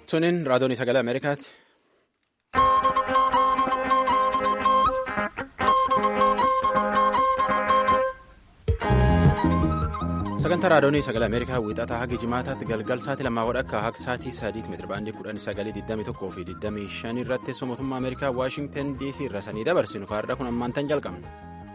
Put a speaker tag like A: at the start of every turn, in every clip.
A: Suniin raadiyoon sagalee Ameerikaati. Sagantaa raadiyoonii sagalee Ameerikaa wiixataa haga jimaataatti galgal sa'aatii lamaa wadhakka haga sa'aatii sadiitti meetirabaandii kudhanii sagalii digdamii tokkoo fi digdamii shanii irratti teessoo mootummaa Ameerikaa Waashingtan DC irra sanii dabarsinu kaarraa kun ammaantan jalqabna.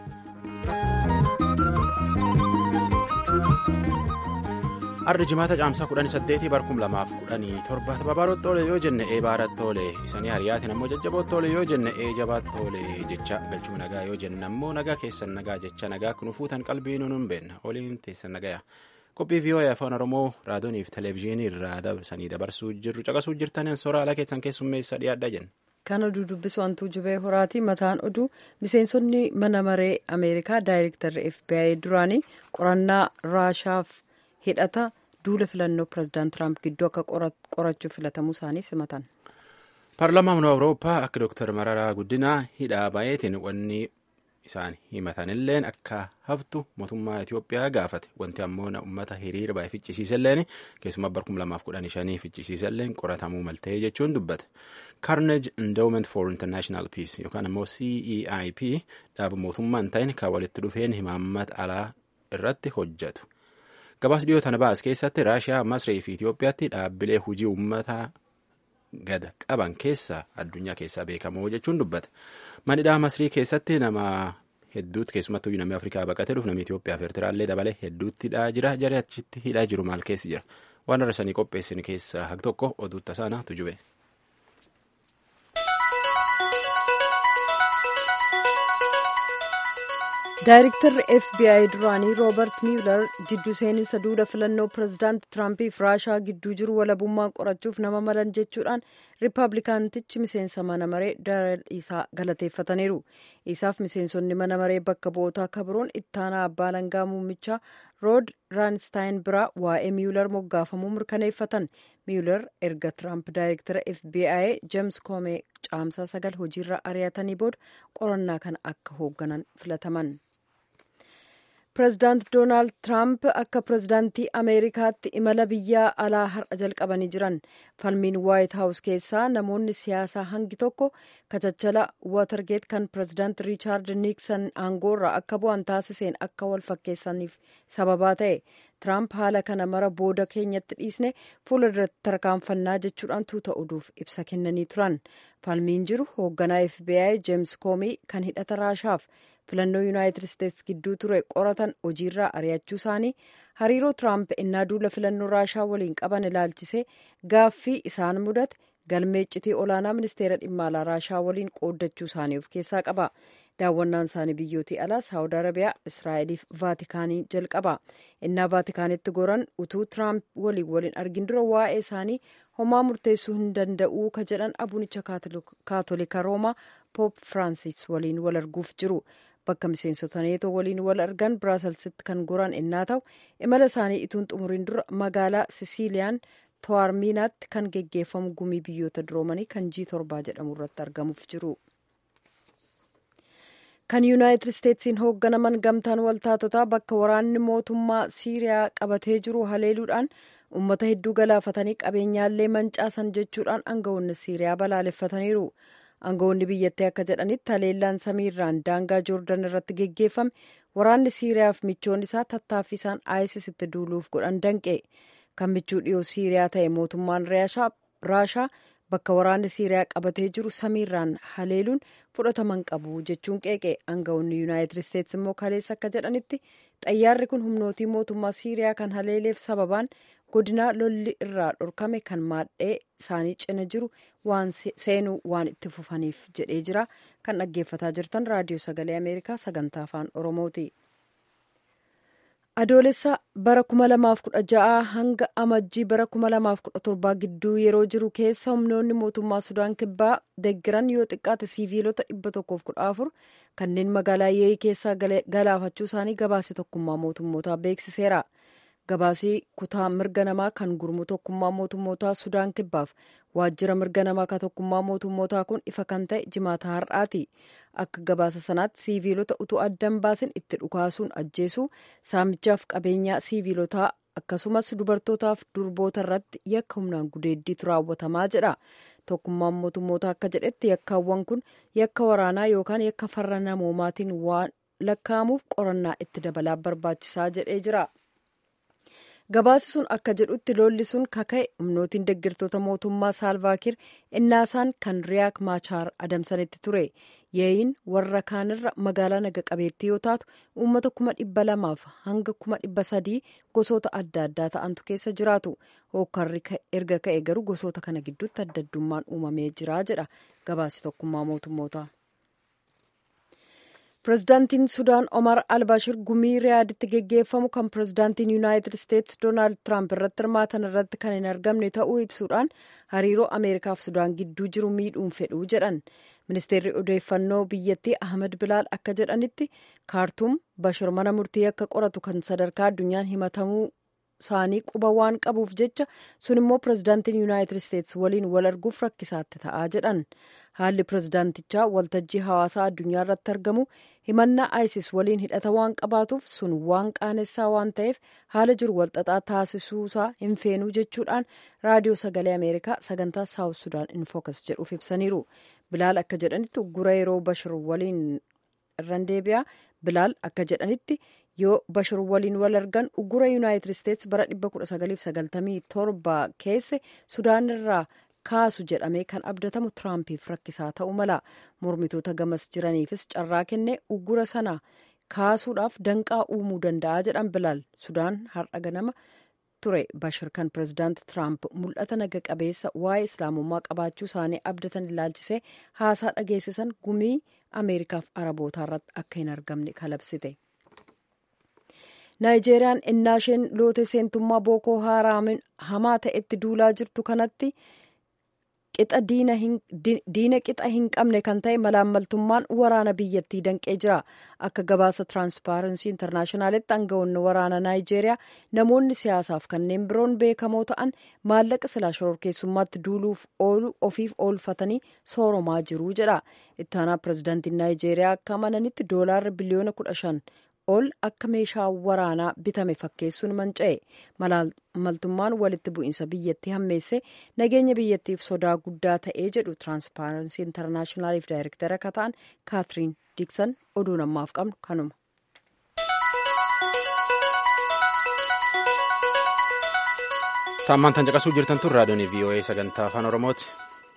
A: Arri jimaata caamsaa kudhanii saddeetii barkum lamaaf kudhanii torba babaaroo toole yoo jenne ee baara toole isanii hariyaatiin ammoo jajjaboo toole yoo jenne ee jabaa toole jecha galchuu nagaa yoo jenne ammoo nagaa keessan nagaa jecha nagaa kun fuutan qalbii nuun beenna oliin teessan nagaya qophii vii'oo'ee afaan oromoo raadiyooniif televezyiinii irraa dabarsanii dabarsuu jirru caqasuu jirtaniin soora ala keessan keessummeessa dhiyaadhaa jenna.
B: Kan oduu dubbisu hantuu jubee horaati mataan oduu miseensonni mana maree Ameerikaa daayirektarri FBI duraanii qorannaa raashaaf hidhata duula filannoo pireezidaant Tiraamp gidduu akka qorachuuf filatamuu isaanii simatan.
A: Paarlaamaan Awurooppaa akka Dooktar Mararaa Guddinaa hidhaa baay'eetiin wanni isaan himatanilleen akka haftu mootummaa Itoophiyaa gaafate wanti ammoo uummata hiriira baay'ee ficcisiisalleen keessumaa barkum lamaaf kudhanii shanii ficcisiisalleen qoratamuu maltee jechuun dubbate. Carnage Endowment for International Peace yookaan ammoo CEIP dhaaba mootummaa hin ta'in kan walitti dhufeen himaammata alaa irratti hojjetu. Gabaas dhiyoo tana baas keessatti Raashiyaa, Masrii fi Itoophiyaatti dhaabbilee hojii uummataa gada qaban keessaa addunyaa keessaa beekamoo jechuun dubbata. Manidhaa Masrii keessatti nama hedduutti keessumattuu namni Afrikaa baqatee dhufu namni Itoophiyaa fi Eertiraallee dabalee hedduutti hidhaa jira. Jarri achitti hidhaa jiru maal keessi jira? Waan arrasanii qopheessin keessaa haq tokko oduu tasaanaa tujube.
B: Daayirektarri FBI duraanii Roobert Mueller jidduu seeninsa duula filannoo pireezidaant Tiraampiif Raashaa gidduu jiru walabummaan qorachuuf nama malan jechuudhaan Riippablikaantichi miseensa mana maree Darrell isaa galateeffataniiru. Isaaf miseensonni mana maree bakka bu'ootaa akka biroon ittaanaa abbaa langaa muummichaa Rood Raanstaayin biraa waa'ee Mueller moggaafamuu mirkaneeffatan. Mueller erga Tiraamp daayirektara FBI James Comey caamsaa sagal hojiirra ari'atanii booda qorannaa kana akka hoogganan filataman. Pireezidaant Doonaald Tiraamp akka pireezidaantii Ameerikaatti imala biyya alaa har'a jalqabanii jiran falmiin Waayit Haawus keessaa namoonni siyaasaa hangi tokko kachachala Waatargeet kan pireezidaant Riichaard Niiksan aangoorraa akka bu'an taasiseen akka wal fakkeessaniif sababaa ta'e. Tiraamp haala kana mara booda keenyatti dhiisne fuula duratti tarkaanfannaa jechuudhaan tuuta oduuf ibsa kennanii turan. Falmiin jiru hoogganaa FBI James Comey kan hidhata Raashaaf filannoo yuunaayitid isteetsi gidduu ture qoratan hojiirraa ari'achuu isaanii hariiroo tiraamp innaa duula filannoo raashaa waliin qaban ilaalchisee gaaffii isaan mudate galmee iccitii olaanaa ministeera dhimma alaa raashaa waliin qooddachuu isaanii of keessaa qaba daawwannaan isaanii biyyootii alaa saawud arabiyaa israa'eliif vaatikaanii jalqaba innaa vaatikaanitti goran utuu tiraamp waliin waliin argin dura waa'ee isaanii homaa murteessuu hin danda'uu ka jedhan abuunicha kaatolika roomaa poop firaansis waliin wal arguuf jiru bakka miseensota neetoo waliin wal argan biraaselsitti kan goran innaa ta'u imala isaanii ituun xumuriin dura magaalaa sisiiliyaan to'armiinaatti kan geggeeffamu gumii biyyoota duroomanii kan jii torbaa jedhamu irratti argamuuf jiru. kan yuunaayitid isteetsiin hoogganaman gamtaan waltaatotaa bakka waraanni mootummaa siiriyaa qabatee jiru haleeluudhaan uummata hedduu galaafatanii qabeenyaallee mancaasan jechuudhaan aangawoonni siiriyaa balaaleffataniiru. aangawoonni biyyattii akka jedhanitti haleellaan samiirraan daangaa joordan irratti geggeeffame waraanni siiriyaaf michoonni isaa tattaaffii isaan isis duuluuf godhan danqe kan michuu dhiyoo siiriyaa ta'e mootummaan raashaa bakka waraanni siiriyaa qabatee jiru samiirraan haleeluun fudhataman qabu jechuun qeeqe aangawoonni yuunaayitid isteetsi immoo kaleessa akka jedhanitti xayyaarri kun humnootii mootummaa siiriyaa kan haleeleef sababaan godinaa lolli irraa dhorkame kan maadhee isaanii cina jiru waan seenuu waan itti fufaniif jedhee jira kan dhaggeeffataa jirtan raadiyoo sagalee ameerikaa sagantaa afaan oromooti. adoolessa bara 2016 hanga amajjii bara 2017 gidduu yeroo jiru keessa humnoonni mootummaa sudaan kibbaa deeggiran yoo xiqqaate siiviilota 114 kanneen magaalaa yee'ii keessaa galaafachuu isaanii gabaase tokkummaa mootummootaa beeksiseera. gabaasii kutaa mirga namaa kan gurmuu tokkummaa mootummootaa sudaan kibbaaf waajjira mirga namaa kan tokkummaa mootummootaa kun ifa kan ta'e jimaata har'aati akka gabaasa sanaatti siiviilota utuu addan baasin itti dhukaasuun ajjeesuu saamichaaf qabeenyaa siiviilotaa akkasumas dubartootaaf durboota irratti yakka humnaan gudeeddiitu raawwatamaa jedha tokkummaan mootummoota akka jedhetti yakkaawwan kun yakka waraanaa yookaan yakka farra namoomaatiin waan lakkaa'amuuf qorannaa itti dabalaa barbaachisaa jedhee jira. gabaasi sun akka jedhutti lolli sun kaka'e humnootiin deeggartoota mootummaa saalvaakiir innaasaan kan riyaak maachaar adamsanitti ture yeeyin warra kaanirra magaalaa naga qabeettii yoo taatu uummata kuma dhibba lamaaf hanga kuma dhibba sadii gosoota adda addaa ta'antu keessa jiraatu hookkarri erga ka'e garuu gosoota kana gidduutti adda addummaan uumamee jira jedha gabaasi tokkummaa mootummoota. pirezidaantiin sudaan omar albashir gumii riyaaditti geggeeffamu kan pirezidaantiin yuunaayitid isteetsi doonaald tiraamp irratti hirmaatan irratti kan hin argamne ta'uu ibsuudhaan hariiroo ameerikaaf sudaan gidduu jiru miidhuun fedhuu jedhan ministeerri odeeffannoo biyyattii ahmed bilaal akka jedhanitti kaartuum bashir mana murtii akka qoratu kan sadarkaa addunyaan himatamuu isaanii quba waan qabuuf jecha sun immoo pirezidaantiin yuunaayitid isteetsi waliin wal arguuf rakkisaatti ta'aa jedhan haalli pirezidaantichaa waltajjii hawaasaa addunyaa irratti argamu himannaa isis waliin hidhata waan qabaatuuf sun waan qaanessaa waan ta'eef haala jiru walxaxaa taasisuusaa hin feenuu jechuudhaan raadiyoo sagalee ameerikaa sagantaa saawut sudaan infookas jedhuuf ibsaniiru bilaal akka jedhanitti uggura yeroo bashir waliin irran deebi'a bilaal akka jedhanitti yoo bashir waliin wal argan uggura yuunaayitid isteetsi bara 1997 keesse sudaan irraa kaasu jedhamee kan abdatamu tiraampiif rakkisaa ta'uu mala mormitoota gamas jiraniifis carraa kennee uggura sana kaasuudhaaf danqaa uumuu danda'a jedhan bilaal sudaan har'a ganama ture bashir kan pirezidaanti tiraamp mul'ata naga qabeessa waa'ee islaamummaa qabaachuu isaanii abdatan ilaalchisee haasaa dhageessisan gumii ameerikaaf arabootaa irratti akka hin argamne kalabsite. naayijeeriyaan innaa isheen loote seentummaa bookoo haaraamin hamaa ta'etti duulaa jirtu kanatti qixa diina qixa hin qabne kan ta'e malaammaltummaan waraana biyyattii danqee jira akka gabaasa tiraanspaarensii intarnaashinaalitti aangawoonni waraana naayijeeriyaa namoonni siyaasaaf kanneen biroon beekamoo ta'an maallaqa silaa shororkeessummaatti duuluuf oolu ofiif oolfatanii sooromaa jiru jedha ittaanaa pirezidaantiin naayijeeriyaa akka amananitti doolaarri biliyoona kudha shan ol akka meeshaa waraanaa bitame fakkeessuun manca'e maltummaan walitti bu'iinsa biyyattii hammeesse nageenya biyyattiif sodaa guddaa ta'ee jedhu tiraanspaarensii intarnaashinaaliif daayirektara akka ta'an kaatiriin diiksan oduu namaaf qabnu kanuma.
A: taammaan tan caqasuu jirtan tun raadiyoon voa sagantaa afaan oromooti.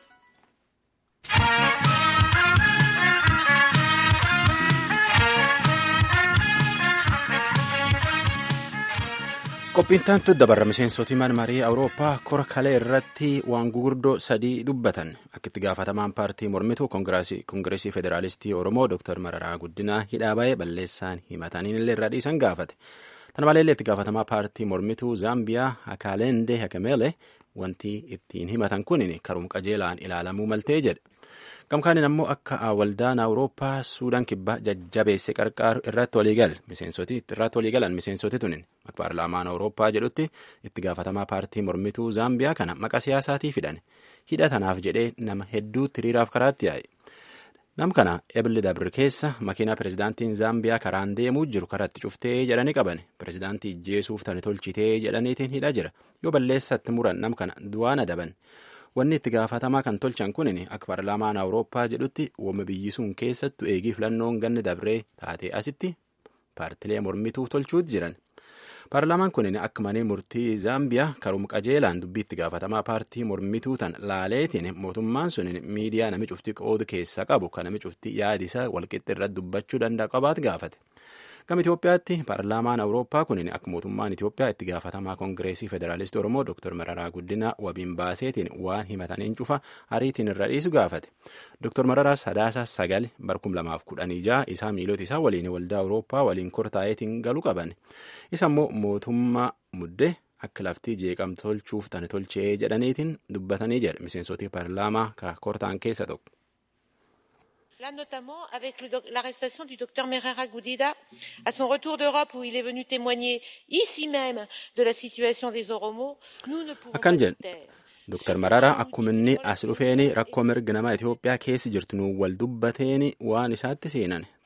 A: qophiin taantu dabarra miseensoti marii awurooppaa kora kalee irratti waan gugurdoo sadii dubbatan akka itti gaafatamaan paartii mormituu koongireesii federaalistii oromoo dr mararaa guddinaa hidhaa ba'ee balleessaan himataniin illee irraa dhiisan gaafate tana maleellee itti gaafatamaa paartii mormituu zaambiyaa hakaaleendee hakameele wanti ittiin himatan kun karuma qajeelaan ilaalamuu maltee jedhe gamkaanin ammoo akka waldaan awurooppaa suudaan kibbaa jajjabeesse qarqaaru irratti waliigal miseensoti irratti waliigalan miseensoti tunin akka paarlaamaan awurooppaa jedhutti itti gaafatamaa paartii mormituu zaambiyaa kana maqaa siyaasaatii fidhan hidha tanaaf jedhee nama hedduutti hiriiraaf karaatti yaa'e nam kana ebli dabri keessa makiinaa pirezidaantiin zaambiyaa karaan deemuu jiru karatti cuftee jedhanii qaban pirezidaantii ijjeesuuf tani tolchitee jedhaniitiin hidha jira yoo balleessatti muran nam kana du'aan adaban wanni itti gaafatamaa kan tolchan kun akka paarlaamaan awurooppaa jedhutti wama biyyi sun keessattu eegii filannoon ganni dabree taatee asitti paartilee mormituu tolchuutti jiran paarlaamaan kun akka manee murtii zaambiyaa karuma qajeelaan dubbii itti gaafatamaa paartii mormituu tan laaleetiin mootummaan sun miidiyaa nami cufti qoodu keessa qabu kan nami cufti yaadisa walqixxi irratti dubbachuu danda'a qabaat gaafate. Gama Itoophiyaatti paarlaamaan Awurooppaa kun akka mootummaan Itoophiyaa itti gaafatamaa koongireesii federaalistii Oromoo Dr. Mararaa Guddinaa wabiin baaseetiin waan himataniin cufa ariitiin irra dhiisu gaafate. Dr. Mararaa sadaasa sagal barkum lamaaf kudhanii ja'a isaa miilota isaa waliin waldaa Awurooppaa waliin kortaa'eetiin galuu qaban. Isa immoo mootummaa muddee akka laftii jeeqamtu tolchuuf tani tolchee jedhaniitiin dubbatanii jedhe miseensota paarlaamaa kortaan keessa tokko.
C: Là, notamment avec l'arrestation du docteur Merera Goudida à son retour d'Europe où il est venu témoigner ici même de la situation des Oromos, nous ne pouvons pas nous taire.
A: Dr. Mararaa akkuma inni as dhufeeni rakkoo mirga namaa Itoophiyaa keessa jirtu nu wal dubbateeni waan isaatti seenan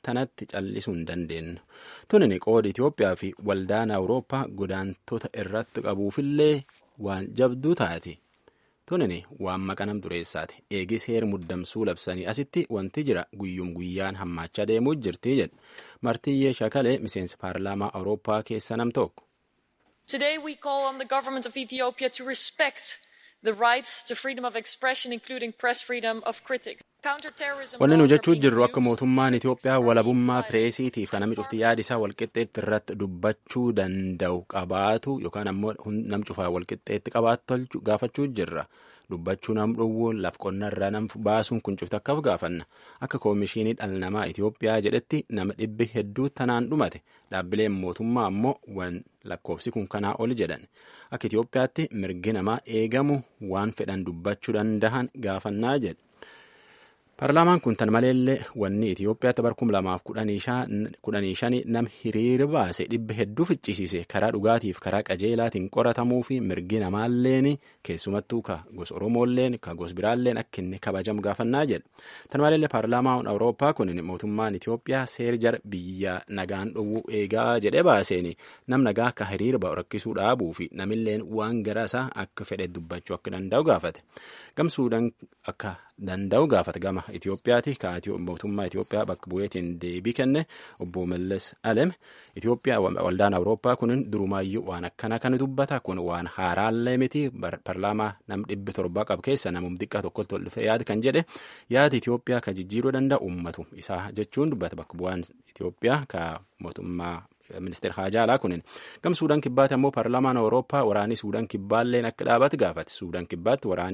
A: tanatti callisuu hin dandeenyu. Tunin qooda Itoophiyaa fi waldaan Awurooppaa godaantota irratti qabuufillee waan jabduu taati. Tunin waan maqanam dureessaati. Eegis heer muddamsuu labsanii asitti wanti jira guyyum guyyaan hammaachaa deemuu jirti jedha. Martiyyee Shakalee miseensa paarlaamaa Awurooppaa keessa nam tokko.
D: Today we call on the government of Ethiopia to respect the right to freedom of expression including press freedom of critics.
A: Wanni nu jechuu jirru akka mootummaan Itoophiyaa walabummaa pireesiitiif kan namni cufti yaada isaa walqixxeetti irratti dubbachuu danda'u qabaatu yookaan ammoo nam cufaa walqixxeetti qabaatu gaafachuu jirra. Dubbachuu nam dhowwuun laf qonnarraa nam baasuun kun cufti akkaaf gaafanna. Akka koomishinii dhala namaa Itoophiyaa jedhetti nama dhibbi hedduu tanaan dhumate. Dhaabbileen mootummaa ammoo wan lakkoofsi kun kanaa ol jedhan. Akka Itoophiyaatti mirgi namaa eegamu waan fedhan dubbachuu dandahan gaafannaa jedha. Paarlaamaan kun tan maleellee wanni Itoophiyaatti bara kuma lamaaf kudhanii shani nam hiriira baase dhibba hedduu ficcisiise karaa dhugaatiif karaa qajeelaatiin qoratamuu fi mirgi namaalleen keessumattuu ka gosa Oromoolleen ka gosa biraalleen akka inni kabajamu gaafannaa jedha. Tan maleellee paarlaamaan Awurooppaa kun mootummaan Itoophiyaa seer jara biyya nagaan dhowwuu eegaa jedhee baaseen nam nagaa akka hiriira ba'u rakkisuu dhaabuu fi namilleen waan gara isaa akka fedhe dubbachuu akka danda'u gaafate. Gamsuudhaan akka danda'u gaafata gama Itoophiyaati ka mootummaa Itoophiyaa bakka bu'eetiin deebii kenne obbo Mallas Alem Itoophiyaa waldaan Awurooppaa kun durumaayyuu waan akkana kan dubbata kun waan haaraallee miti paarlaamaa nam dhibbi torbaa qabu keessa namum xiqqaa tokkotti ol dhufee yaada kan jedhe yaada Itoophiyaa ka jijjiiruu danda'u ummatu isaa jechuun dubbata bakka bu'aan Itoophiyaa ka mootummaa ministeera haajaalaa kunin gam suudaan kibbaatti ammoo paarlaamaan awurooppaa waraanii suudaan kibbaalleen akka dhaabatu gaafate suudaan kibbaatti waraanii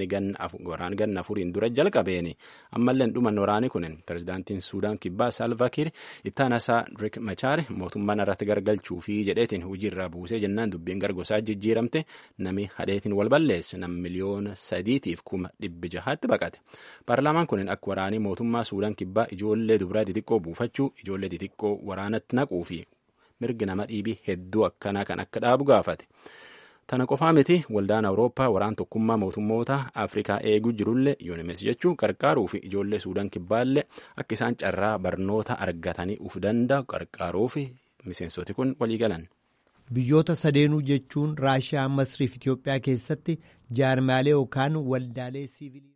A: ganna afuriin dura jalqabeeni ammalleen dhuman waraanii kunin pirezidaantiin suudaan kibbaa saalvakiir ittaanasaa rik machaar mootummaan irratti gargalchuu fi jedheetiin hojiirraa buusee jennaan dubbiin gargosaa jijjiiramte nami hadheetiin wal balleesse nam miliyoona sadiitiif kuma dhibbi jahaatti baqate paarlaamaan kunin akka waraanii mootummaa suudaan kibbaa ijoollee dubaraa xixiqqoo buufachuu ijoollee xixiqqoo waraanatti naquu fi mirgi nama dhiibii hedduu akkanaa kan akka dhaabu gaafate. Tana qofaa miti waldaan Awurooppaa waraan tokkummaa mootummoota Afrikaa eeguu jirullee yuunimes jechuun qarqaaruu fi ijoollee Suudaan kibbaallee akka isaan carraa barnoota argatanii uf danda'u qarqaaruu fi miseensoti kun walii galan.
E: Biyyoota sadeenuu jechuun Raashiyaa, Masrii fi Itoophiyaa keessatti jaarmaalee yookaan waldaalee siivilii.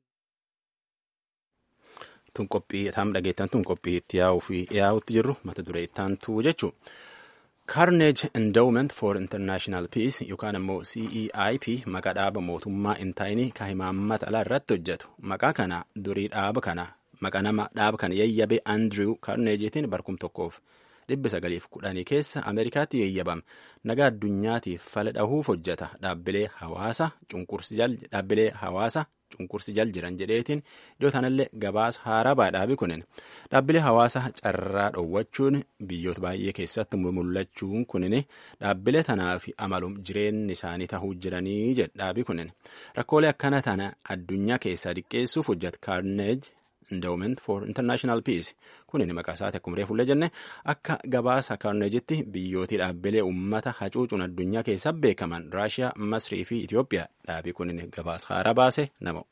A: Tun qophii taam dhageettan tun qophii itti yaa'uu fi yaa'utti jirru mata duree ittaantu jechuudha. Carnage Endowment for International Peace yookaan ammoo CEIP maqaa dhaaba mootummaa hin taa'inii kan himaammata alaa irratti hojjetu. Maqaa kana durii dhaaba kana maqaa nama dhaaba kana yayyabe Andrew Carnageetiin barkum tokkoof dhibba sagaliif kudhanii keessa Ameerikaatti yayyabame. Nagaa addunyaatiif fala dhahuuf hojjeta. Dhaabbilee hawaasa cunqursi jal dhaabbilee hawaasa cunqursi jal jiran jedheetiin iddoo tanallee gabaasa haaraa baadhaabi kunin dhaabbilee hawaasa carraa dhoowwachuun biyyoota baay'ee keessatti mul'achuun kunin dhaabbilee tanaaf amalum jireenyi isaanii tahuu jiranii jedhaabi kunin rakkoolee akkana tana addunyaa keessaa diqqeessuuf hojjeta kaarneej endowment for international peace kunin maqaa isaati akkuma reefullee jenne akka gabaasa kaarneejitti biyyootii dhaabbilee uummata hacuucuun addunyaa keessaa beekaman raashiyaa masrii fi itiyoophiyaa dhaabii kunin gabaasa haaraa baase nama.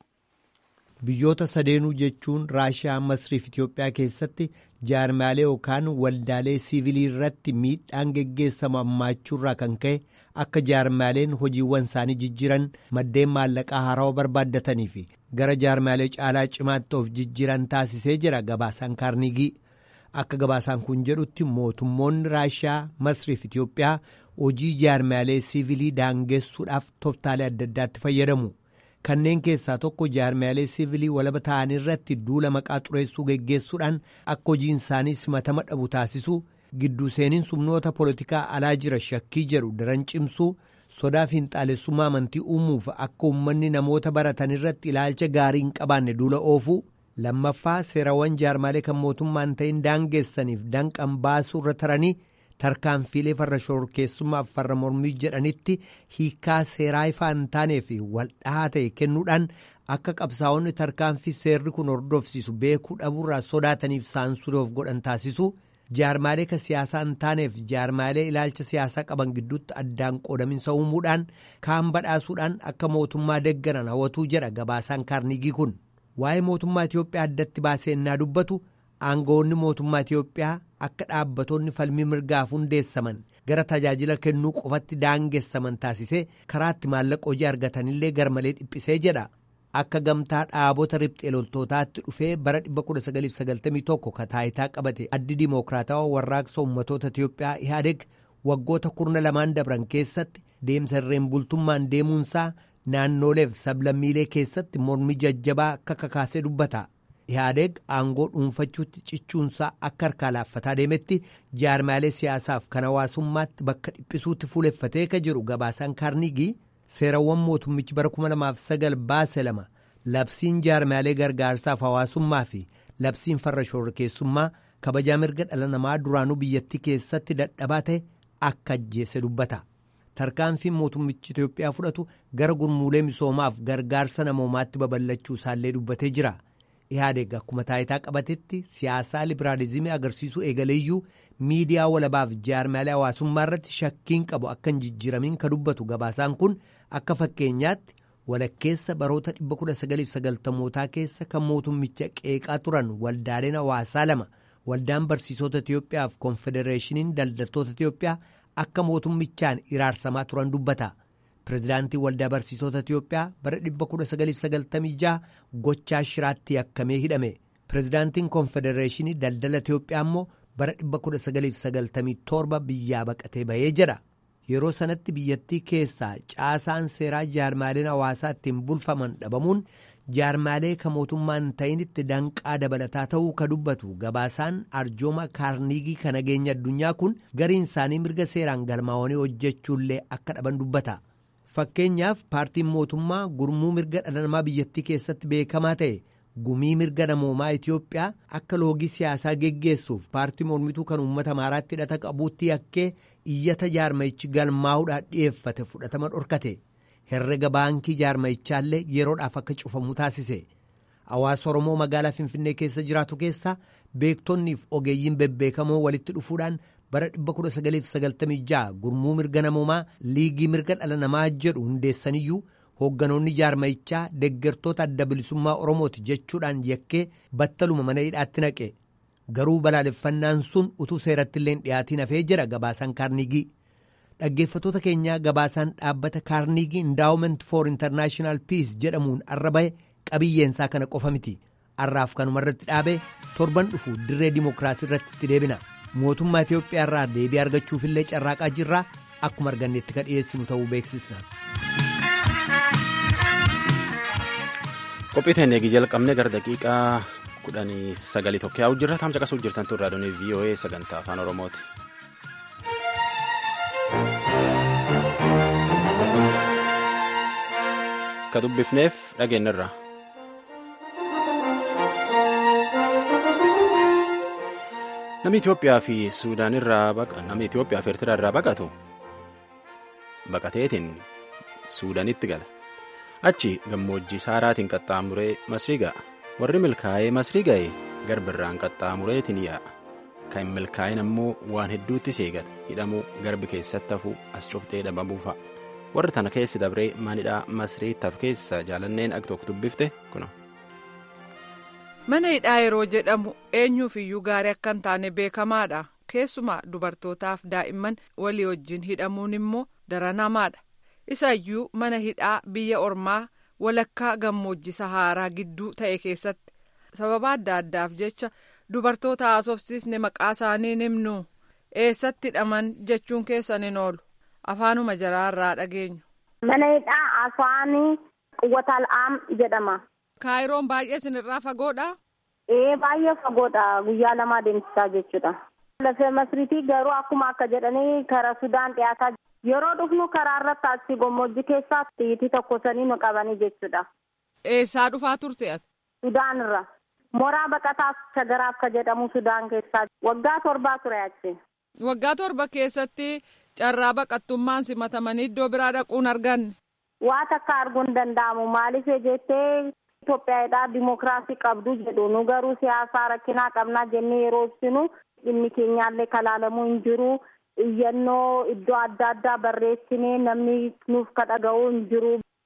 E: Biyyoota sadeenuu jechuun Raashiyaa, Masrii fi Itoophiyaa keessatti jaarmaalee yookaan waldaalee siivilii irratti miidhaan geggeessamu hammaachuurraa kan ka'e akka jaarmaaleen hojiiwwan isaanii jijjiiran maddeen maallaqaa haarawaa barbaaddatanii fi gara jaarmaalee caalaa cimaatti of jijjiiran taasisee jira gabaasaan kaarnigii. Akka gabaasaan kun jedhutti mootummoonni Raashiyaa, Masrii fi Itoophiyaa hojii jaarmaalee siivilii daangessuudhaaf toftaalee adda addaatti fayyadamu. kanneen keessaa tokko jaarmaalee siivilii walaba ta'an irratti duula maqaa xureessuu geggeessuudhaan akka hojiin isaanii simatama dhabu taasisuu gidduu seeniin sumnoota poolitikaa alaa jira shakkii jedhu daran cimsuu sodaa fiinxaalessummaa amantii uumuuf akka uummanni namoota baratan irratti ilaalcha gaarii hin qabaanne duula oofuu lammaffaa seerawwan jaarmaalee kan mootummaan ta'in daangeessaniif danqan baasuu irra taranii tarkaanfiilee farra shororkeessummaaf farra mormii jedhanitti hiikaa seeraa ifaa hin taanee fi waldhahaa ta'e kennuudhaan akka qabsaa'onni tarkaanfii seerri kun hordofsiisu beekuu dhabuurraa sodaataniif saansurii of godhan taasisu jaarmaalee ka siyaasaa hin taaneef jaarmaalee ilaalcha siyaasaa qaban gidduutti addaan qoodaminsa uumuudhaan kaan badhaasuudhaan akka mootummaa deggaran hawwatuu jedha gabaasaan kaarnigii kun waa'ee mootummaa Itoophiyaa addatti baasee innaa dubbatu aangawoonni mootummaa Itiyoophiyaa akka dhaabbattoonni falmii mirgaaf hundeessaman gara tajaajila kennuu qofatti daangessaman taasisee karaatti maallaqa hojii argatanillee garmalee dhiphisee jedha. Akka gamtaa dhaabota riphxee loltootaatti dhufee bara 1991 ka taayitaa qabate addi dimookiraatawaa warraaqsa ummatoota Itiyoophiyaa Ihaadeg waggoota kurna lamaan dabran keessatti deemsa irreen bultummaan deemuunsaa naannoleef sablammiilee keessatti mormi jajjabaa akka kakaasee dubbata. Ihaadeg aangoo dhuunfachuutti cichuunsaa akka harkaa laaffataa deemetti jaarmaalee siyaasaaf kan hawaasummaatti bakka dhiphisuutti fuuleffatee ka jiru gabaasaan kaarnigii seerawwan mootummichi bara 2009 baase lama labsiin jaarmaalee gargaarsaaf hawaasummaa fi labsiin farra shororkeessummaa kabajaa mirga dhala namaa duraanuu biyyattii keessatti dadhabaa ta'e akka ajjeese dubbata. tarkaanfiin mootummichi Itoophiyaa fudhatu gara gurmuulee misoomaaf gargaarsa namoomaatti babal'achuu isaallee dubbatee jira. Ihaadeg akkuma taayitaa qabatetti siyaasaa libiraalizimii agarsiisuu eegaleeyyuu miidiyaa walabaaf jaarmaalee hawaasummaa irratti shakkiin qabu akka hin jijjiiramiin ka dubbatu gabaasaan kun akka fakkeenyaatti walakkeessa baroota 1990mootaa keessa kan mootummicha qeeqaa turan waldaaleen hawaasaa lama waldaan barsiisota Itiyoophiyaa fi konfedereeshiniin daldaltoota Itiyoophiyaa akka mootummichaan iraarsamaa turan dubbata. Pireezidaantiin waldaa barsiisota Itiyoophiyaa bara 1996 gochaa shiraatti yakkamee hidhame. Pireezidaantiin konfedereeshinii daldala Itiyoophiyaa immoo bara 1997 biyyaa baqatee bahee jedha. Yeroo sanatti biyyattii keessaa caasaan seeraa jaarmaaleen hawaasaa ittiin bulfaman dhabamuun jaarmaalee ka mootummaan ta'initti danqaa dabalataa ta'uu ka dubbatu gabaasaan arjooma kaarnigii ka nageenya addunyaa kun gariin isaanii mirga seeraan galmaa'anii hojjechuullee akka dhaban dubbata. Fakkeenyaaf paartiin mootummaa gurmuu mirga dhala namaa biyyattii keessatti beekamaa ta'e gumii mirga namoomaa Itiyoophiyaa akka loogii siyaasaa geggeessuuf paartii mormituu kan uummata maaraatti hidhata qabuutti yakkee iyyata jaarmayichi galmaa'uudhaan dhiyeeffate fudhatama dhorkate. herrega baankii jaarmayichaallee yeroodhaaf akka cufamu taasise hawaasa oromoo magaalaa finfinnee keessa jiraatu keessaa beektonniif ogeeyyiin bebbeekamoo walitti dhufuudhaan bara 1996 gurmuu mirga namoomaa liigii mirga dhala namaa jedhu hundeessaniyyuu hoogganoonni jaarmayichaa deggertoota adda bilisummaa oromooti jechuudhaan yakkee battaluma mana hidhaatti naqe garuu balaaleffannaan sun utuu seeratti illee dhiyaatiin hafee jira gabaasaan kaarnigii. dhaggeeffatoota keenyaa gabaasaan dhaabbata kaarnigii indaawument for intarnaashinaal piis jedhamuun arra bahe qabiyyeensaa kana qofa miti har'aaf kanuma irratti dhaabe torban dhufu dirree dimookiraasii irratti itti deebina mootummaa itiyoophiyaa irraa deebii argachuufillee carraaqaa jirraa akkuma argannetti ka dhiyeessinu ta'uu beeksisna.
A: qophii teenya eegi jalqabne gara daqiiqaa kudhanii sagalii tokko yaa'u jirra taamsa qasuu jirtan turraa doonii voa sagantaa afaan oromooti. Ka dubbifneef dhageenyarra. Namni Itoophiyaa fi Suudaan irraa namni Itoophiyaa fi Eertiraa irraa baqatu baqateetiin Suudaanitti gala. Achi gammoojjii saaraatiin qaxxaamuree Masrii ga'a. Warri milkaa'ee Masrii ga'e garbirraan qaxxaamureetiin yaa'a. Kan hin milkaa'in ammoo waan hedduutti seegata. Hidhamuu garbi keessatti hafuu as cubtee dhabamuu fa'a. warri tana keessi dabree manidhaa masrii taf keessa jaalanneen akka tokko dubbifte kuno.
F: mana hidhaa yeroo jedhamu eenyuuf iyyuu gaarii akka hin taane beekamaadha keessumaa dubartootaaf daa'imman walii wajjin hidhamuun immoo daranamaadha isa iyyuu mana hidhaa biyya ormaa walakkaa gammoojjii sahaaraa gidduu ta'e keessatti sababa adda addaaf jecha dubartoota haasofsiisne maqaa isaanii himnu eessatti hidhaman jechuun keessan hin oolu. afaanuma jaraarraa dhageenyu.
G: Mana hidhaa afaanii quwwatal aam jedhama.
F: Kaayiroon baay'ee isinirraa fagoodha?
G: Ee baay'ee fagoodha guyyaa lama deemsisaa jechuudha. Lafee masriitii garuu akkuma akka jedhanii karaa Sudaan dhiyaataa yeroo dhufnu karaa irratti asii gammoojjii keessaa tiitii tokko sanii nu qabanii jechuudha.
F: Eessaa dhufaa turte ati?
G: Sudaan irra. Moraa baqataa shagaraaf ka jedhamu Sudaan keessaa waggaa torbaa ture achi.
F: Waggaa torba keessatti carraa baqattummaan simatamanii iddoo biraa dhaquun arganne.
G: Waa takka arguun hin danda'amu maaliif jettee Itoophiyaadhaa dimookiraasii qabdu jedhu nu garuu siyaasaa rakkinaa qabnaa jennee yeroo ibsinu dhimmi keenyaallee kalaalamuu hin jiru iyyannoo iddoo adda addaa barreessinee namni nuuf ka dhaga'uu hin jiru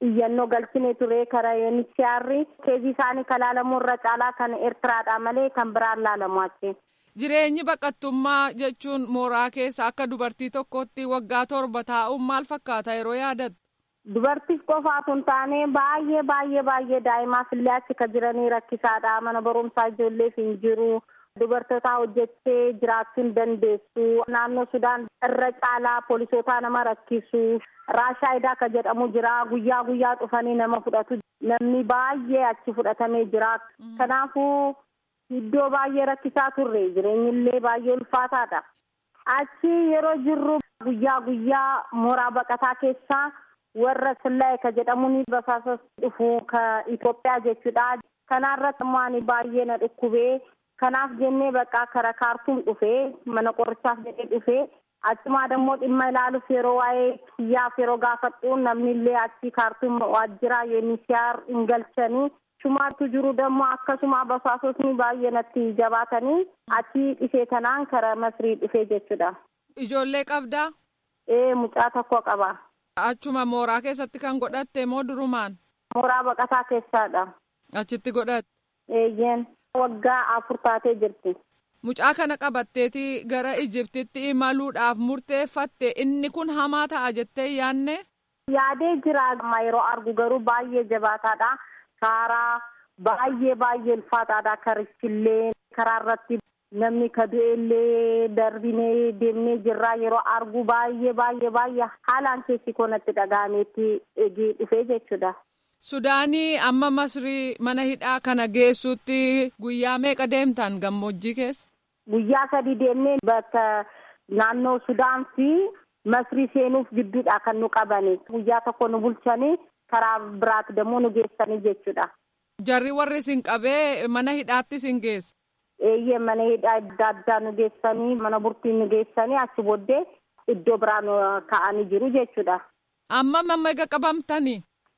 G: iyyannoo galchine ture kara UNHCR keezii isaanii kan laalamu irra caalaa kan Eertiraadha malee kan biraan laalamu achi.
F: Jireenyi baqattummaa jechuun mooraa keessa akka dubartii tokkotti waggaa torba taa'uun maal fakkaata yeroo yaadattu?
G: Dubartiif qofaatu hin taane baay'ee baay'ee baay'ee daa'imaaf illee achi kan jiranii rakkisaadha. Mana barumsaa ijoolleef hin jiru. Dubartoota hojjettee jiraachuu hin dandeessu. Naannoo Sudaan irra caalaa poolisootaa nama rakkisu. Raashaayidaa kan jedhamu jira. Guyyaa guyyaa dhufanii nama fudhatu. Namni baay'ee achi fudhatamee jira. Kanaafuu iddoo baay'ee rakkisaa turre. Jireenyi illee baay'ee ulfaataadha. Achi yeroo jirru guyyaa guyyaa mooraa baqataa keessaa warra sillaa'e ka jedhamuun basaasas dhufu ka Itoophiyaa jechuudha. Kanaarratti immoo ani baay'ee na dhukkubee kanaaf jennee bakka kara kaartuun dhufee mana qorichaaf jedhee dhufee achumaa dammoo dhimma ilaaluuf yeroo waa'ee kiyyaaf yeroo gaafadhu namni illee achi kaartuun waajjira UNHCR hin galchanii shumaatu jiru dammoo akkasuma basaasotni baay'ee natti jabaatanii achi dhufee tanaan kara masrii dhufee jechuudha.
F: Ijoollee qabdaa?
G: Ee mucaa tokko qaba.
F: Achuma mooraa keessatti kan godhatte moo durumaan?
G: Mooraa baqataa keessaadha.
F: Achitti godhatte?
G: Eeyyeen waggaa afur taatee jirti.
F: Mucaa kana qabatteeti gara Ijiptitti imaluudhaaf murteeffatte inni kun hamaa ta'a jettee yaanne?
G: Yaadee jira amma yeroo argu garuu baay'ee jabaataadha. Karaa baay'ee baay'ee ulfaataadha karichillee karaa irratti namni ka du'ellee darbinee deemnee jirraa yeroo argu baay'ee baay'ee baay'ee haalaan keessi koonatti dhaga'ameetti eegee dhufee jechuudha.
F: Sudaanii amma Masrii mana hidhaa kana geessuutti guyyaa meeqa deemtan gammoojjii keessa?
G: Guyyaa sadi deemnee bakka naannoo Sudaan fi Masrii seenuuf gidduudha kan nu qabani. Guyyaa tokko nu bulchanii karaa biraatti dammoo nu geessanii jechuudha.
F: Jarri warri isin qabee mana hidhaatti isin geessa?
G: Eeyyee mana hidhaa adda addaa nu geessanii mana burtii nu geessanii achi booddee iddoo biraa nu kaa'anii jiru jechuudha.
F: Amma mamma eega qabamtanii?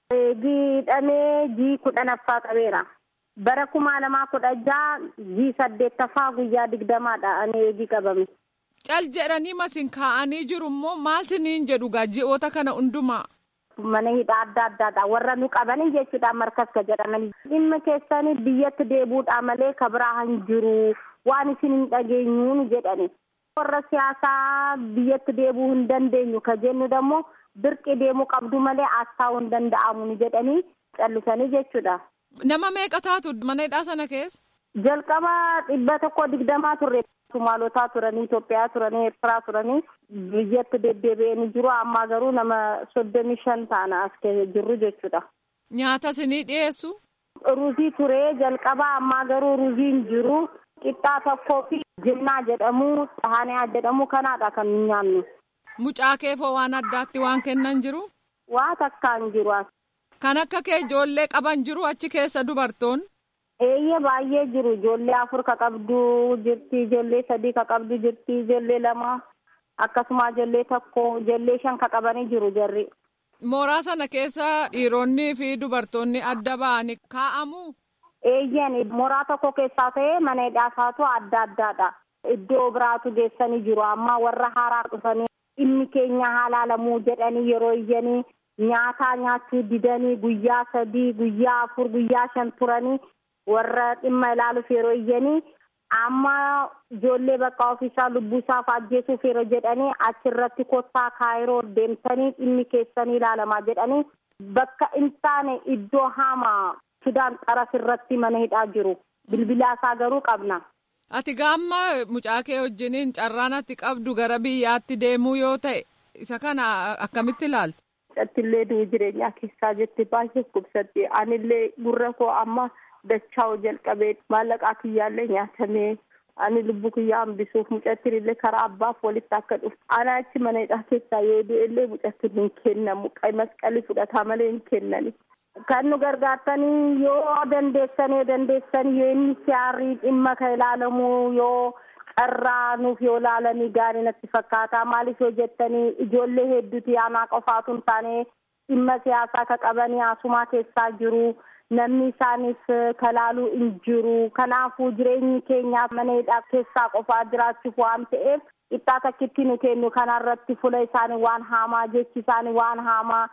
G: Eegii hidhamee jii kudhanaffaa qabeera. Bara kuma lamaa kudha jaha jii saddeettaffaa guyyaa digdamaadha ani eegii qabame.
F: Cal jedhanii masin kaa'anii jiru immoo maal siniin jedhu ji'oota kana hundumaa?
G: Mana hidhaa adda addaadha warra nu qabanii jechuudha markas ka jedhamanii. Dhimma keessanii biyyatti deebuudha malee ka biraa hin jiru waan isin hin dhageenyuun jedhani. Warra siyaasaa biyyatti deebuu hin dandeenyu ka jennu dammoo dirqi deemuu qabdu malee astaa'uu hin danda'amu jedhanii callisanii jechuudha.
F: Nama meeqa taatu mana hidhaa sana keessa?
G: Jalqaba dhibba tokko digdamaa turre. Sumaalotaa turanii Itoophiyaa turanii Eertiraa turanii biyyatti deddeebi'anii jiru amma garuu nama soddomii shan taana as jirru jechuudha.
F: Nyaata isinii dhiyeessu?
G: Ruuzii turee jalqaba ammaa garuu ruuzii hin jiru. Qixxaa tokkoo fi jinnaa jedhamu haaniyaa jedhamu kanaadha kan nyaannu.
F: Mucaa keefoo waan addaatti waan kennan jiru?
G: Waa takkaan jiru.
F: Kan akka kee ijoollee qaban jiru achi keessa dubartoonni?
G: Eeyyee baay'ee jiru ijoollee afur ka qabdu jirti ijoollee sadii ka qabdu jirti ijoollee lama akkasuma ijoollee tokko ijoollee shan ka qabanii jiru jarri.
F: Mooraa sana keessa dhiironni fi dubartoonni adda ba'anii kaa'amu?
G: Eeyyeen mooraa tokko keessaa ta'ee mana hidhaasaatu adda addaadha. Iddoo biraatu geessanii jiru amma warra haaraa dhufanii dhimmi keenya haalaalamuu jedhanii yeroo iyyanii nyaataa nyaachuu didanii guyyaa sadii guyyaa afur guyyaa shan turanii. warra dhimma ilaaluuf yeroo iyyanii amma ijoollee bakka ofiisaa lubbuu isaaf ajjeesuuf yeroo jedhanii achirratti kottaa kaayiroo deemtanii dhimmi keessanii ilaalamaa jedhanii bakka hin taane iddoo hamaa sudaan xaras irratti mana hidhaa jiru bilbilaasaa garuu qabna.
F: Ati gaamma mucaa kee wajjiniin carraan ati qabdu gara biyyaatti deemuu yoo ta'e isa kana akkamitti ilaalta?
G: Attillee du'u jireenyaa keessaa jetti baay'ee kubsatti anillee gurra koo amma. Dachaa'u jalqabee maallaqaa kiyyaallee nyaatamee ani lubbuu kiyyaa hambisuuf mucattiin illee karaa abbaaf walitti akka dhufu ana achi mana hidhaa keessaa yoo du'ellee mucattiin hin kennamu masqalii fudhataa malee hin kennani. Kan nu gargaartanii yoo dandeessanii yoo dandeessanii yoo inni siyaarii dhimma kan ilaalamu yoo carraa nuuf yoo ilaalanii gaarii natti fakkaata maaliif yoo jettanii ijoollee hedduuti aanaa qofaatu hin taane dhimma siyaasaa ka qabanii asumaa keessaa jiru. namni isaaniif kalaaluu hin jiru kanaafuu jireenyi keenyaaf mana hidhaa keessaa qofaa jiraachuuf waan ta'eef qixxaa takkitti nu kennu kanarratti fuula isaanii waan haamaa jechi isaanii waan haamaa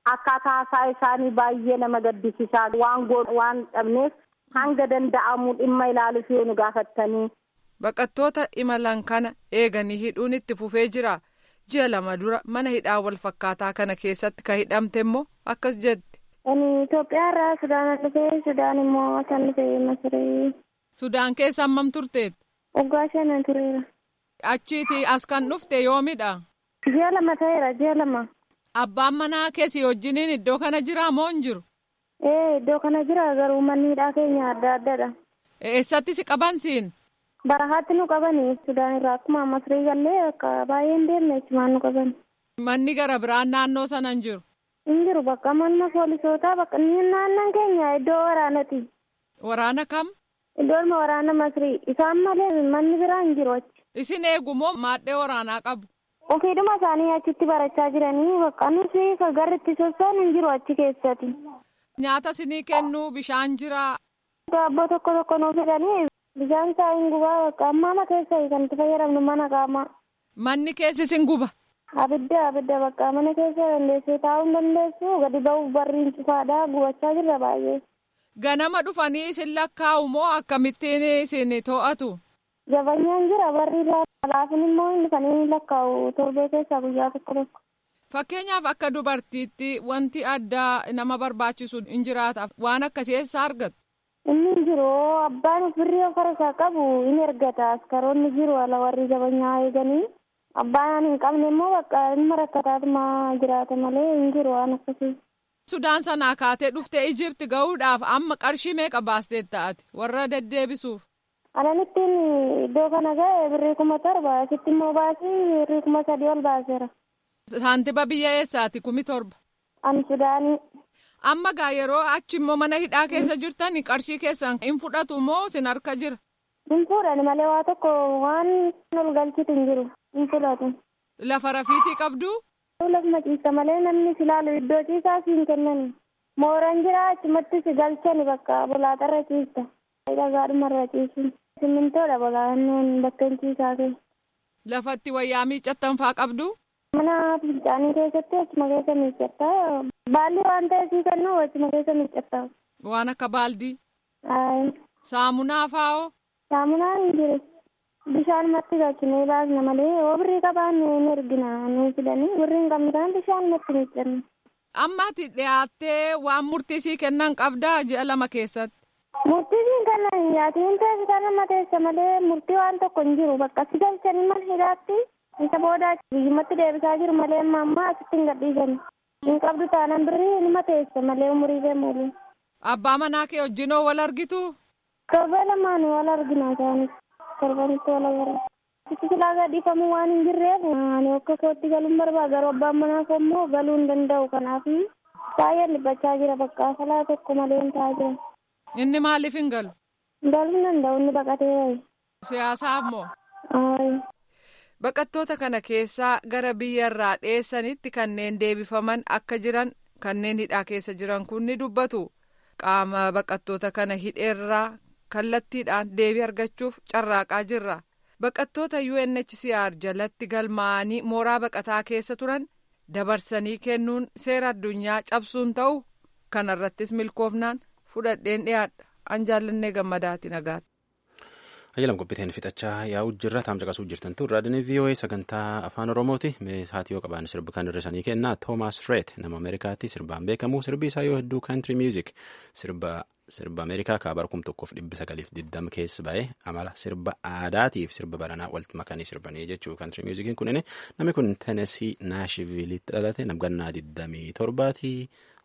G: akkaataa haasaa isaanii baay'ee nama gaddisiisaa waan godhu waan dhabneef hanga danda'amu dhimma ilaaluuf yoo nu gaafattanii.
F: Baqattoota imalan kana eeganii hidhuun itti fufee jira. Ji'a lama dura mana hidhaa wal fakkaataa kana keessatti ka hidhamte immoo akkas jetti.
G: Ani Itoophiyaa irraa Sudaan dhufee Sudaan immoo kan dhufee Masiree.
F: Sudaan keessa hammam turteetti?
G: Waggaa shanan tureera.
F: Achiiti as kan dhufte yoomidha?
G: Ji'a lama ta'eera ji'a lama.
F: Abbaan manaa keessi wajjiniin iddoo kana jira moo hin jiru?
G: Ee iddoo kana jira garuu manni hidhaa keenya adda addadha.
F: Eessatti si qaban siin?
G: Barahaatti nu qabani Sudaan irraa akkuma Masiree gallee akka baay'een deemne achumaan nu qabani.
F: Manni gara biraan naannoo sana hin jiru?
G: Hin jiru bakka manna poolisootaa bakka naannan keenya iddoo waraanaati.
F: Waraana kam?
G: Iddoon waraana Masrii isaan malee manni biraa hin jiru achi.
F: Isin eegumoo maadhee waraanaa qabu?
G: Ofiidhuma isaanii achitti barachaa jiranii bakka nuti garri itti socho'an hin jiru achi keessatti.
F: Nyaata isinii kennu bishaan jira.
G: Daabboo tokko tokko nuu fidanii bishaan isaa hin gubaa bakka ammaa keessa kan itti fayyadamnu mana qaamaa.
F: Manni keessi isin guba?
G: Abidda abidda bakka mana keessa dandeessee taa'uu hin dandeessu gadi ba'uuf barriin cufaadhaa gubachaa jirra baay'ee.
F: Ganama dhufanii isin lakkaa'u moo akkamittiin isin to'atu?
G: Jabanyaan jira barri laafin immoo hin dhufanii lakkaa'u torbee keessaa guyyaa tokko tokko.
F: Fakkeenyaaf akka dubartiitti wanti addaa nama barbaachisu hin jiraataaf waan akkasii eessaa argatu?
G: Inni hin jiru abbaan birrii of harkaa qabu hin ergata askaroonni jiru ala warri jabanyaa eeganii. Abbaan hin qabne immoo bakka ilma rakkataatuma jiraata malee hin jiru waan akkasii.
F: Sudaan sanaa kaatee dhuftee Ijipti ga'uudhaaf amma qarshii meeqa baasteet ta'ati warra deddeebisuuf.
G: Ananittiin iddoo kana ga'e birrii kuma torba asitti immoo baasii birrii kuma sadii ol baaseera.
F: Saantiba biyya eessaati kumi torba.
G: Ani Sudaanii.
F: Amma gaa yeroo achi immoo mana hidhaa keessa jirtan qarshii keessan hin fudhatu moo sin harka jira?
G: Hin fuudhan malee waa tokko waan ol galchitu hin jiru hin fudhatu.
F: Lafa rafiitii qabdu?
G: Lafuma ciisa malee namni si laalu iddoo ciisaa si hin kennani. Mooraan jira achumatti si galchani bakka bolaaxarra ciista. Dhagaadhumarra ciisu. Simmintoodha bolaannoon bakka hin ciisaa kee.
F: Lafatti wayyaa miiccattan faa qabdu?
G: Mana fincaanii keessatti achuma keessa miiccatta. Baalli waan ta'e sii kennu achuma keessa miiccatta.
F: Waan akka baaldii?
G: Ayi.
F: Saamunaa faa'oo?
G: Saamunaan hin jiru. Bishaanumatti galchinee baasna malee yoo birrii qabaanne ni ergina nu fidanii birrii hin qabne kana bishaanumatti miiccanna.
F: Amma ati dhiyaattee waan murtii sii kennan qabdaa ji'a lama keessatti?
G: Murtii siin kennan nyaatiin teessisa nama teessa malee murtii waan tokko hin jiru bakka si galchanii mana hidhaatti isa booda biyyumatti deebisaa jiru malee amma ammaa asitti hin gadhiisani. Hin qabdu taanaan birrii nima teessa malee umurii deemuuli.
F: Abbaa manaa kee wajjinoo wal argitu?
G: Torba lamaan wal argina isaanis. Torbanitti wal agarra. Itti silaa gadhiifamuu waan hin jirreef ani akka kootti galuun barbaada garuu abbaan manaaf immoo galuu hin danda'u kanaaf baay'ee dhiphachaa jira bakka falaa tokko malee hin taa'aa jira.
F: Inni maaliif hin galu?
G: Galuu hin danda'u inni baqatee bahe.
F: Siyaasaaf moo?
G: Aayi.
F: Baqattoota kana keessaa gara biyya irraa dheessanitti kanneen deebifaman akka jiran kanneen hidhaa keessa jiran kun ni dubbatu. Qaama baqattoota kana hidheerraa kallattiidhaan deebii argachuuf carraaqaa jirra. Baqattoota UNHCR jalatti galmaa'anii mooraa baqataa keessa turan dabarsanii kennuun seera addunyaa cabsuun ta'u kanarrattis milkoofnaan fudhadheen dhiyaadha. An jaallannee gammadaati nagaatti.
A: Ayyalam qophiiteen fixachaa yaa'u jirra taam caqasuu jirtan tun raadiyoon VOA sagantaa afaan oromooti meeshaati yoo qaban sirbi kan hir'isanii kennaa Toomaas Reet nama Ameerikaatti sirbaan beekamu sirbi isaa yoo hedduu kaantiri miuzik sirba sirba Ameerikaa kaabara kum tokkoof dhibbi sagaliif diddam keessa ba'e amala sirba aadaatiif sirba baranaa walitti makanii sirbanii jechuu kaantiri miuzikiin kunin namni kun Tenesii Naashivilitti dhalate namgannaa diddamii torbaati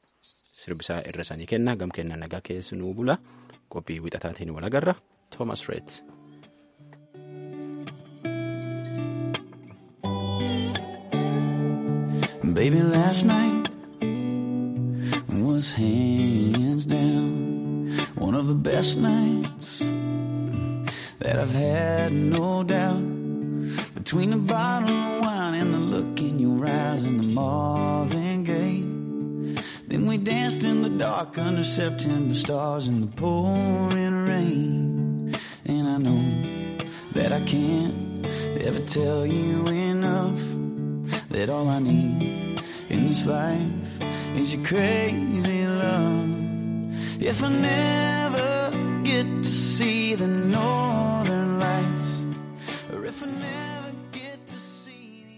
A: sirbisaa hir'isanii kenna gam kenna nagaa keessi nuu bula qophii wixataatiin wal agarra Toomaas Reet.
H: Baby, last night was hands down one of the best nights that I've had, no doubt. Between the bottle of wine and the look in your eyes and the Marvin Gaye. Then we danced in the dark under September stars in the pouring rain. And I know that I can't ever tell you enough that all I need in this life is your crazy love. If I never get to see the north.